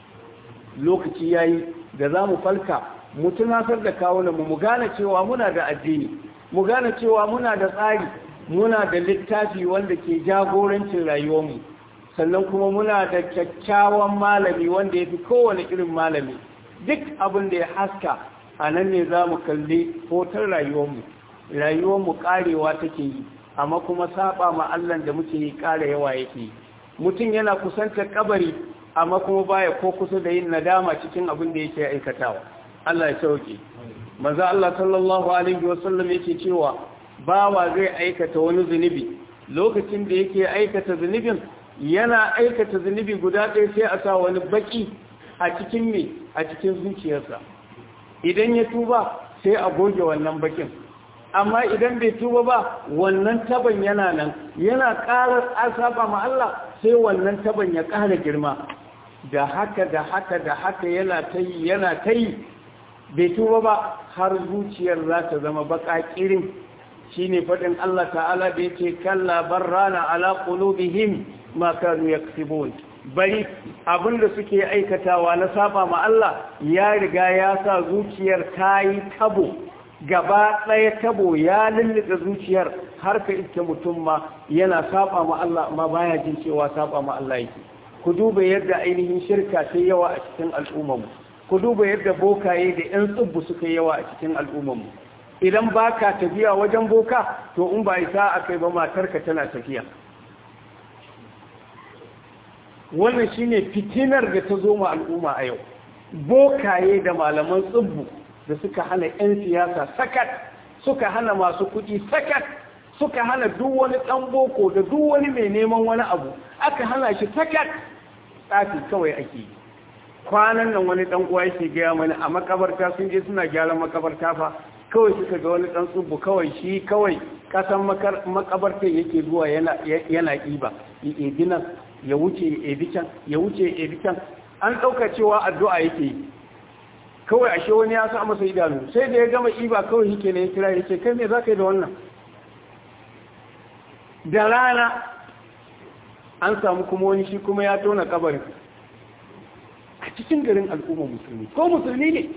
lokaci yayi da za mu falka mu tunasar da kawunanmu mu gane cewa muna da addini mu gane cewa muna da tsari muna da littafi wanda ke jagorancin rayuwarmu sannan kuma muna da kyakkyawan malami wanda ya fi kowane irin malami duk abin da ya haska a nan ne za mu kalli hoton rayuwarmu rayuwarmu karewa take yi amma kuma saba ma Allah da muke yi kare yawa yake yi mutum yana kusantar kabari amma kuma baya ko kusa da yin nadama cikin abin da yake aikatawa Allah ya sauke manzo Allah sallallahu alaihi wasallam yake cewa bawa zai aikata wani zunubi lokacin da yake aikata zunubin yana aikata zunubi guda ɗaya sai a sa wani baki a cikin me a cikin zuciyarsa idan ya tuba sai a goge wannan bakin amma idan bai tuba ba wannan taban yana nan yana ƙarar asaba ma Allah sai wannan taban ya ƙara girma da haka da haka da haka yana ta yi yana ta yi bai tuba ba har zuciyar za ta zama baka kirin shi ne faɗin Allah ta'ala da yake kalla barrana ala qulubihim ma kanu yaksibun bari abinda suke aikatawa na saba ma Allah ya riga ya sa zuciyar ta yi tabo gaba ɗaya tabo ya lullube zuciyar har ka iske mutum ma yana saba ma Allah amma baya jin cewa saba ma Allah yake ku duba yadda ainihin shirka ta yawa a cikin al'ummarmu ku duba yadda bokaye da 'yan tsubbu suka yawa a cikin al'ummarmu idan ba ka tafiya wajen boka to in ba isa a kai ba matarka tana tafiya wannan shine fitinar da ta zo ma al'umma a yau bokaye da malaman tsubbu da suka hana 'yan siyasa sakat suka hana masu kuɗi sakat suka hana duk wani ɗan boko da duk wani mai neman wani abu aka hana shi sakat tsafi kawai ake yi kwanan nan wani ɗan uwa yake gaya mana a makabarta sun je suna gyaran makabarta fa kawai suka ga wani ɗan tsubu kawai shi kawai kasan makabartar yake zuwa yana ɗiba ya ebi nan ya wuce ya ebi can ya wuce ya ebi can an ɗauka cewa addu'a yake yi kawai ashe wani ya sa masa idanu sai da ya gama ɗiba kawai yake ne ya kira ya ce kai me za ka yi da wannan da rana an samu kuma wani shi kuma ya tona kabarin a cikin garin al'umma musulmi ko musulmi ne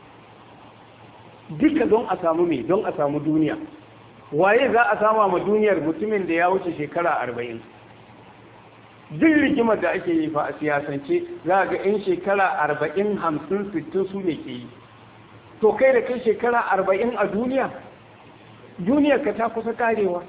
duka don a samu mai don a samu duniya waye za a sama ma duniyar mutumin da ya wuce shekara arba'in duk rigimar da ake yi fa a siyasance za ga in shekara arba'in hamsin sittin su ne ke yi to kai da kai shekara arba'in a duniya duniyar ka ta kusa karewa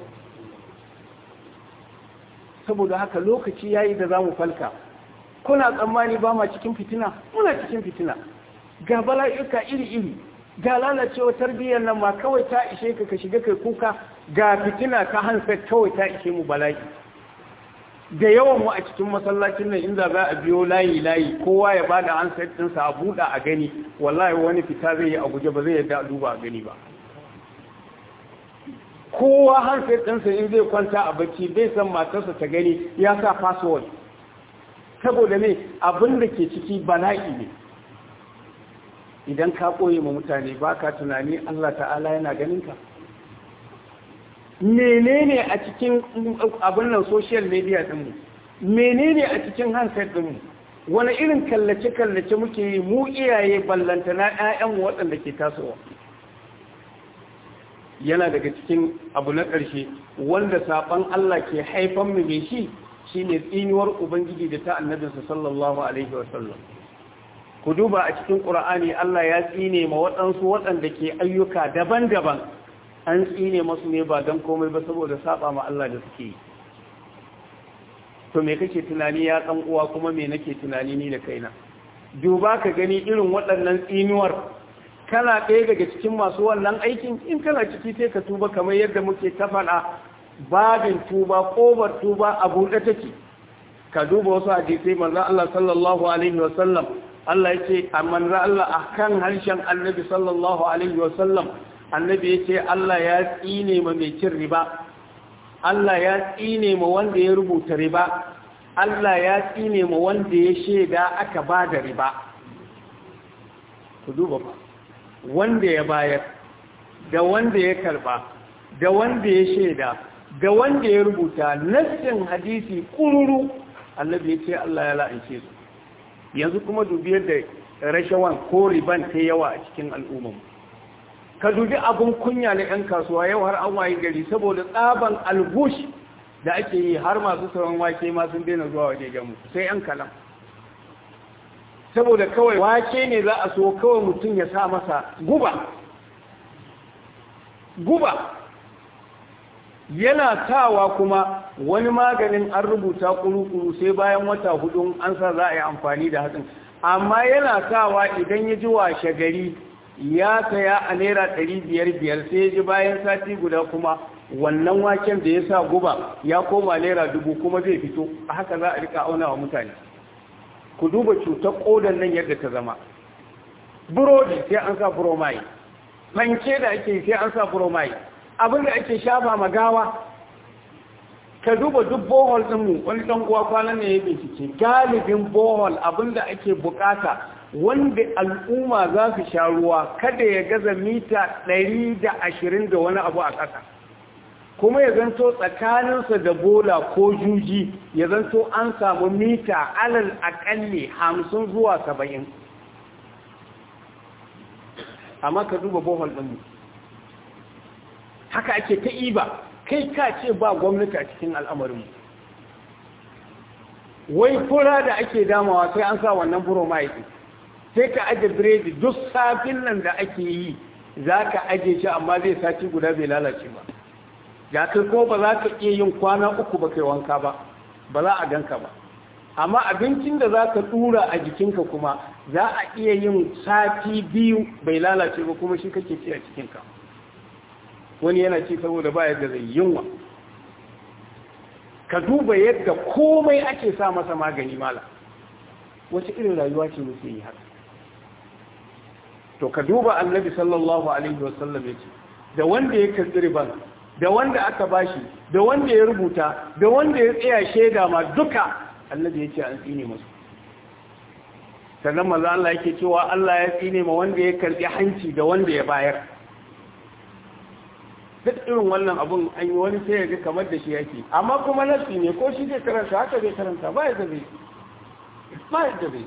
saboda haka lokaci yayi da zamu falka kuna tsammani ba ma cikin fitina muna cikin fitina ga bala'ika iri-iri ga lalacewa tarbiyyar nan ma kawai ta ishe ka ka shiga kai kuka ga fitina ta hansa kawai ta ishe mu bala'i da yawan mu a cikin masallacin nan inda za a biyo layi layi kowa ya bada hansa ɗinsa a buɗa a gani wallahi wani fita zai yi a guje ba zai yadda a duba a gani ba kowa hansar ɗansa in zai kwanta a bacci bai san matarsa ta gani ya sa password saboda ne abin da ke ciki bala'i ne idan ka ɓoye ma mutane ba ka tunani Allah ta'ala yana ganinka menene a cikin abin nan social media ɗinmu menene a cikin hansar ɗinmu wani irin kallace-kallace muke yi mu iyaye ballantana 'ya'yanmu waɗanda ke tasowa yana daga cikin abu na ƙarshe wanda saɓon Allah ke haifan mu mai shi shine tsinuwar ubangiji da ta annabinsa sallallahu alaihi wasallam ku duba a cikin ƙura'ani Allah ya tsine ma waɗansu waɗanda ke ayyuka daban-daban an tsine masu ne ba don komai ba saboda saba ma Allah da suke yi to me kake tunani ya ɗan uwa kuma me nake tunani ni da kaina duba ka gani irin waɗannan tsinuwar kana ɗaya daga cikin masu wannan aikin in kana ciki sai ka tuba kamar yadda muke ta faɗa babin tuba ƙobar tuba a buɗe take ka duba wasu hadisai manzo Allah sallallahu alaihi wa sallam Allah yace manzo Allah akan harshen Annabi sallallahu alaihi wa sallam Annabi yace Allah ya tsine ma mai cin riba Allah ya tsine ma wanda ya rubuta riba Allah ya tsine ma wanda ya sheda aka ba da riba ku duba ba wanda ya bayar da wanda ya karba da wanda ya sheda da wanda ya rubuta nassin hadisi kururu annabi ya ce Allah ya la'ance su yanzu kuma dubi yadda rashawan ko riban ta yawa a cikin al'ummar ka dubi abun kunya na 'yan kasuwa yau har an waye gari saboda tsaban algush da ake yi har masu sauran wake ma sun daina zuwa waje gamu sai 'yan kalam saboda kawai wake ne za a so kawai mutum ya sa masa guba guba yana tawa kuma wani maganin an rubuta kuru-kuru sai bayan wata hudu an sa za a yi amfani da hatsin amma yana tawa idan ya ji washe gari ya saya a naira ɗari biyar biyar sai ya ji bayan sati guda kuma wannan waken da ya sa guba ya koma naira dubu kuma zai fito a haka za a rika auna wa mutane ku duba cutar ƙodan nan yadda ta zama burodi sai an sa buromai fanke da ake sai an sa buromai abinda ake shafa magawa ka duba duk bohol ɗinmu wani ɗan uwa kwanan ne ya bincike galibin bohol abinda ake bukata wanda al'umma za su sha ruwa kada ya gaza mita ɗari da ashirin da wani abu a ƙasa kuma ya zanto tsakaninsa da bola ko juji ya zanto an samu mita alal aƙalli hamsin zuwa saba'in amma ka duba bohol ɗinmu haka ake ta iba kai ka ce ba gwamnati a cikin al'amarinmu wai fura da ake damawa sai an sa wannan buro ma'aiki sai ka aje biredi duk safin nan da ake yi za ka aje shi amma zai sati guda bai lalace ba ga kai ko ba za ka iya yin kwana uku ba kai wanka ba ba za a ganka ba amma abincin da za ka tura a jikinka kuma za a iya yin sati biyu bai lalace ba kuma shi kake ci a cikinka wani yana ci saboda ba yadda zai yunwa ka duba yadda komai ake sa masa magani mala wace irin rayuwa ce muke yi haka to ka duba annabi sallallahu alaihi wasallam yace da wanda ya karbi riban da wanda aka bashi da wanda ya rubuta da wanda ya tsaya shaida ma duka annabi yace an tsine musu sannan manzo Allah yake cewa Allah ya tsine ma wanda ya karbi hanci da wanda ya bayar duk irin wannan abun an yi wani sai ya ga kamar da shi yake amma kuma nasi ne ko shi zai karanta haka zai karanta ba ya zabe ba ya zabe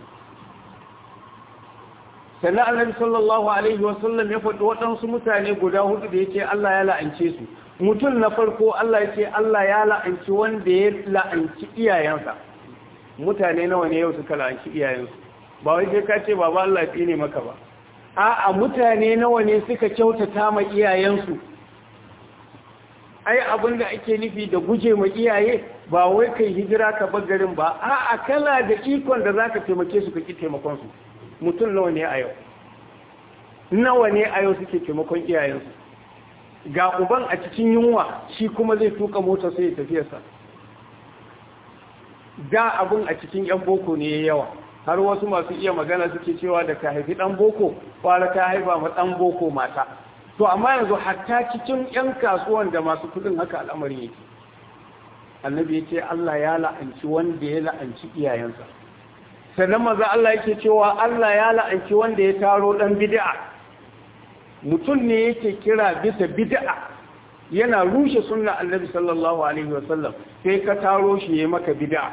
sannan annabi sallallahu alaihi wasallam ya faɗi waɗansu mutane guda hudu da yake Allah ya la'ance su mutum na farko Allah ya ce Allah ya la'anci wanda ya la'anci iyayensa mutane nawa ne yau suka la'anci iyayensu ba wai sai ka ce baba Allah ya tsine maka ba a'a mutane nawa ne suka kyautata ma iyayensu ai abin da ake nufi da guje ma iyaye ba wai kai hijira ka bar garin ba a'a kana da ikon da zaka taimake su ka ki taimakon su mutum nawa ne a yau nawa ne a yau suke taimakon iyayensu ga uban a cikin yunwa shi kuma zai tuka mota sai ya tafiyarsa da abun a cikin yan boko ne ya yawa har wasu masu iya magana suke cewa da ka haifi dan boko kwara ta haifa ma dan boko mata to amma yanzu hatta cikin 'yan kasuwan da masu kudin haka al'amarin yake annabi ya ce Allah ya la'anci wanda ya la'anci iyayensa sannan maza Allah yake cewa Allah ya la'anci wanda ya taro dan bid'a mutum ne yake kira bisa bid'a yana rushe sunna annabi sallallahu alaihi wasallam sai ka taro shi ya maka bid'a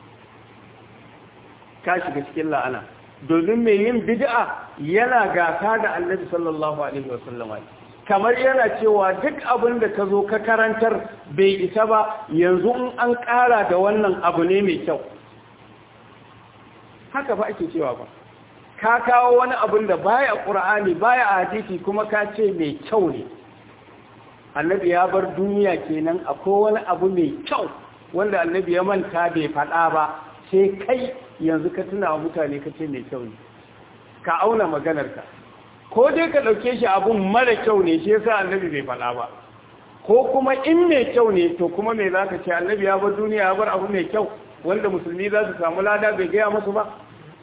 ka shiga cikin la'ana domin mai yin bid'a yana gasa da annabi sallallahu alaihi wasallam kamar yana cewa duk abin da ka zo ka karantar bai isa ba yanzu in an ƙara da wannan abu ne mai kyau haka ba ake cewa ba ka kawo wani abin da baya ƙur'ani baya a hadisi kuma ka ce mai kyau ne annabi ya bar duniya kenan akwai wani abu mai kyau wanda annabi ya manta bai faɗa ba sai kai yanzu ka tuna wa mutane ka ce mai kyau ne ka auna maganarka ko dai ka ɗauke shi abun mara kyau ne shi yasa annabi bai faɗa ba ko kuma in mai kyau ne to kuma me za ka ce annabi ya bar duniya ya bar abu mai kyau wanda musulmi za su samu lada bai gaya musu ba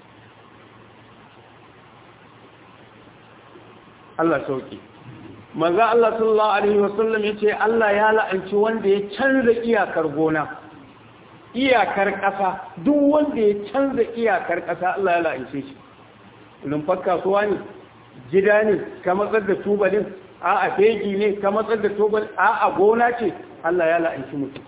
Allah sauki manzo Allah sallallahu alaihi wasallam yace Allah ya la'anci wanda ya canza iyakar gona iyakar ƙasa duk wanda ya canza iyakar ƙasa Allah ya la'ance shi lumfar kasuwa ne gida ne ka matsar da tubalin a a fegi ne ka matsar da tubalin a a gona ce Allah ya la'anci mutum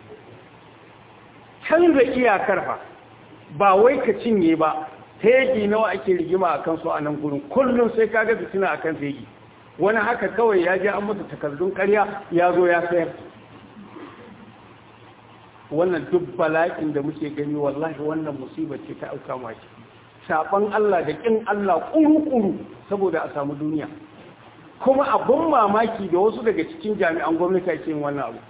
canza iyakar fa ba wai ka cinye ba fegi nawa ake rigima a kansu a nan gurin kullum sai ka ga fitina a kan fegi wani haka kawai ya je an masa takardun karya ya zo ya sayar wannan duk bala'in da muke gani wallahi wannan musibar ce ta auka maki saban Allah da kin Allah kuru-kuru saboda a samu duniya kuma abun mamaki da wasu daga cikin jami'an gwamnati ke yin wannan abu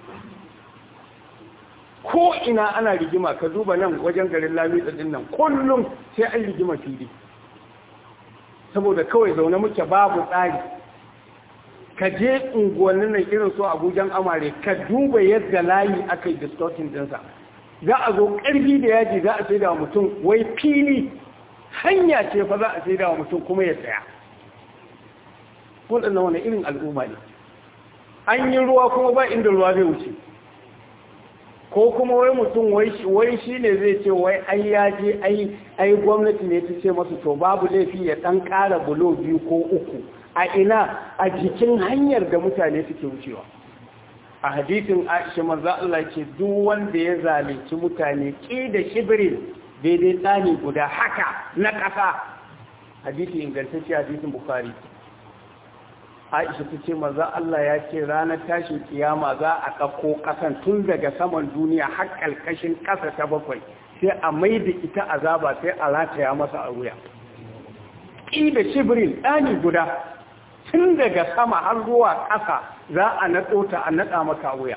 ko ina ana rigima ka duba nan wajen garin lamisa din nan kullum sai an rigima fili saboda kawai zaune muke babu tsari ka je unguwannin nan irin su abujan amare ka duba yadda layi aka yi distortin dinsa za a zo ƙarfi da yaji za a sai da mutum wai fili hanya ce fa za a sai da mutum kuma ya tsaya waɗannan wani irin al'umma ne an yi ruwa kuma ba inda ruwa zai wuce ko kuma wai mutum wai shi ne zai ce wai ai ya je ai gwamnati ne ta ce masu to babu laifi ya ɗan ƙara bulo biyu ko uku a ina a jikin hanyar da mutane suke wucewa a hadisin aisha manzo Allah ce duk wanda ya zalunci mutane ki da shibirin daidai tsani guda haka na ƙasa hadisi ingantacce hadisin bukhari aisha ta ce manzo Allah ya ce ranar tashin kiyama za a ɗauko ƙasan tun daga saman duniya har ƙalƙashin ƙasa ta bakwai sai a mai da ita azaba sai a rataya masa a wuya ƙi da shibirin ɗani guda tun daga sama har zuwa ƙasa za a naɗo ta a naɗa maka wuya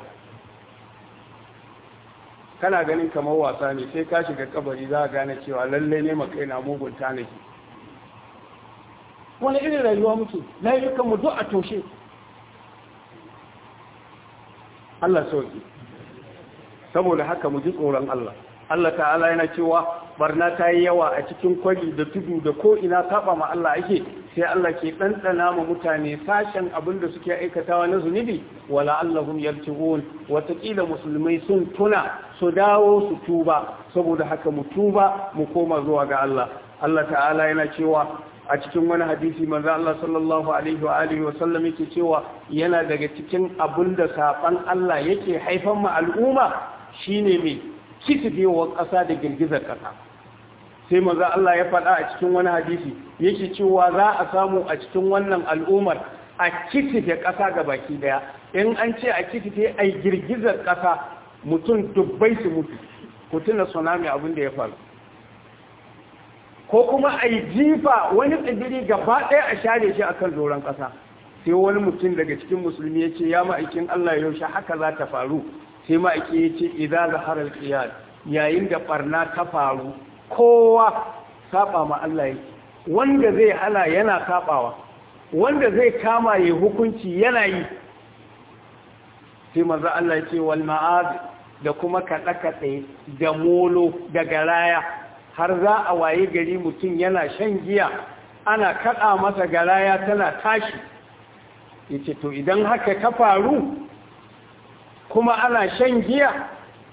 kana ganin kamar wasa ne sai ka shiga kabari za a gane cewa lallai ne makai na mugun tanaki wani irin rayuwa muke layukanmu duk a toshe Allah sauki saboda haka mu ji tsoron Allah Allah ta'ala yana cewa barna ta yi yawa a cikin kwari da tudu da ko ina saba ma Allah ake sai Allah ke ɗanɗana ma mutane sashen abin da suke aikatawa na zunubi wala Allahum yarji'un watakila musulmai sun tuna su dawo su tuba saboda haka mu tuba mu koma zuwa ga Allah Allah ta'ala yana cewa a cikin wani hadisi manzo Allah sallallahu alaihi wa alihi wa sallam yake cewa yana daga cikin abin da saban Allah yake haifan ma al'umma shine mai kitifewar ƙasa da girgizar ƙasa sai maza Allah ya faɗa a cikin wani hadisi yake cewa za a samu a cikin wannan al'ummar a kitife ƙasa ga baki daya in an ce a kitife a girgizar ƙasa mutum dubbai su mutu ku tuna tsunami abin da ya faru ko kuma a yi jifa wani tsibiri gaba ɗaya a share shi akan doron ƙasa sai wani mutum daga cikin musulmi ya ce ya ma'aikin Allah yaushe haka za ta faru sai ma'aiki ya ce idan zaharar ƙiyar yayin da ɓarna ta faru kowa saba ma Allah yake wanda zai hana yana sabawa wanda zai kama ya hukunci yana yi sai manzo Allah ce wal ma'az da kuma kaɗe kaɗe da molo da garaya har za a waye gari mutum yana shan giya ana kaɗa masa garaya tana tashi yace to idan haka ta faru kuma ana shan giya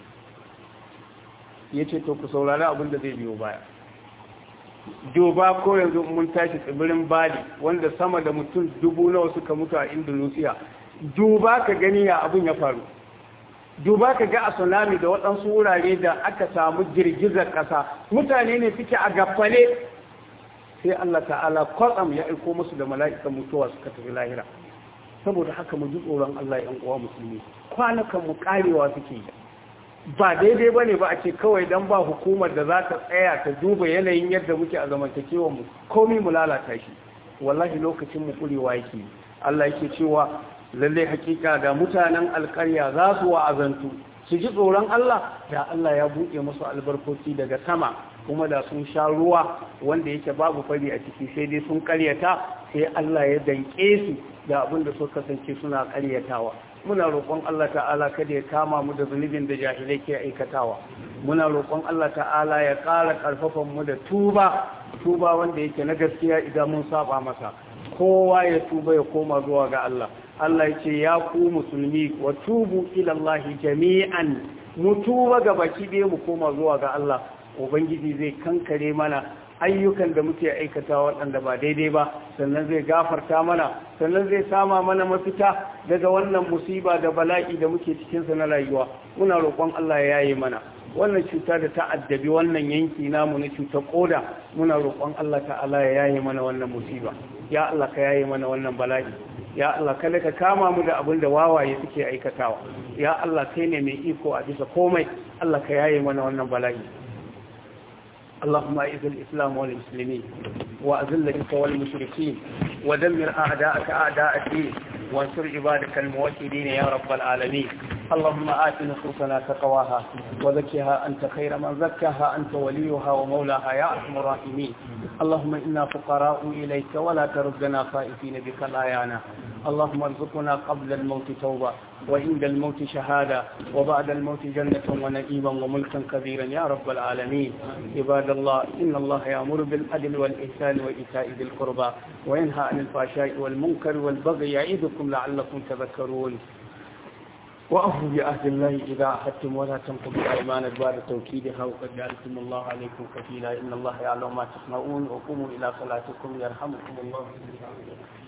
ya ce to ku saurari abin da zai biyo baya duba ko yanzu mun tashi tsibirin bali wanda sama da mutum dubu nawa suka mutu a indonesia duba ka gani ya abin ya faru duba ka ga a tsunami da waɗansu wurare da aka samu girgizar ƙasa mutane ne suke a gafale sai allah ta'ala kwatsam ya aiko musu da mala'ikan mutuwa suka tafi lahira saboda haka mu ji tsoron allah yan uwa musulmi kwanakan mu karewa suke yi ba daidai ba ne ba a ce kawai don ba hukumar da za ta tsaya ta duba yanayin yadda muke a zamantakewa mu komi mu lalata shi wallahi lokacin mu kurewa yake Allah yake cewa lalle hakika da mutanen alƙarya za su wa'azantu su ji tsoron Allah da Allah ya buɗe musu albarkoci daga sama kuma da sun sha ruwa wanda yake babu fari a ciki sai dai sun karyata sai Allah ya danke su da abin da suka kasance suna karyatawa muna roƙon Allah ta'ala kada ya kama mu da zunubin da jahilai ke aikatawa muna roƙon Allah ta'ala ya ƙara ƙarfafan mu da tuba tuba wanda yake na gaskiya idan mun saba masa kowa ya tuba ya koma zuwa ga Allah Allah ya ce ya ku musulmi wa tubu ila Allah jami'an mu tuba ga baki ɗaya mu koma zuwa ga Allah ubangiji zai kankare mana ayyukan da muke aikata waɗanda ba daidai ba sannan zai gafarta mana sannan zai sama mana mafita daga wannan musiba da bala'i da muke cikinsa na rayuwa muna roƙon Allah ya yaye mana wannan cuta da ta addabi wannan yanki namu na cutar koda muna roƙon Allah ta'ala ya yaye mana wannan musiba ya Allah ka yaye mana wannan bala'i ya Allah kada ka kama mu da abin da wawaye suke aikatawa ya Allah kai ne mai iko a bisa komai Allah ka yaye mana wannan bala'i اللهم اعز الإسلام والمسلمين وأذل الشرك والمشركين ودمر أعداءك أعداء الدين وانصر عبادك الموحدين يا رب العالمين اللهم آت نفوسنا تقواها وزكها أنت خير من زكاها أنت وليها ومولاها يا أرحم الراحمين اللهم إنا فقراء إليك ولا تردنا خائفين بك الآيانا اللهم ارزقنا قبل الموت توبة وعند الموت شهادة وبعد الموت جنة ونعيما وملكا كبيرا يا رب العالمين عباد الله إن الله يأمر بالعدل والإحسان وإيتاء ذي القربى وينهى عن الفحشاء والمنكر والبغي يعظكم لعلكم تذكرون وأوفوا بعهد الله إذا عهدتم ولا تنقضوا الأيمان بعد توكيدها وقد جعلتم الله عليكم كفيلا إن الله يعلم ما تصنعون وقوموا إلى صلاتكم يرحمكم الله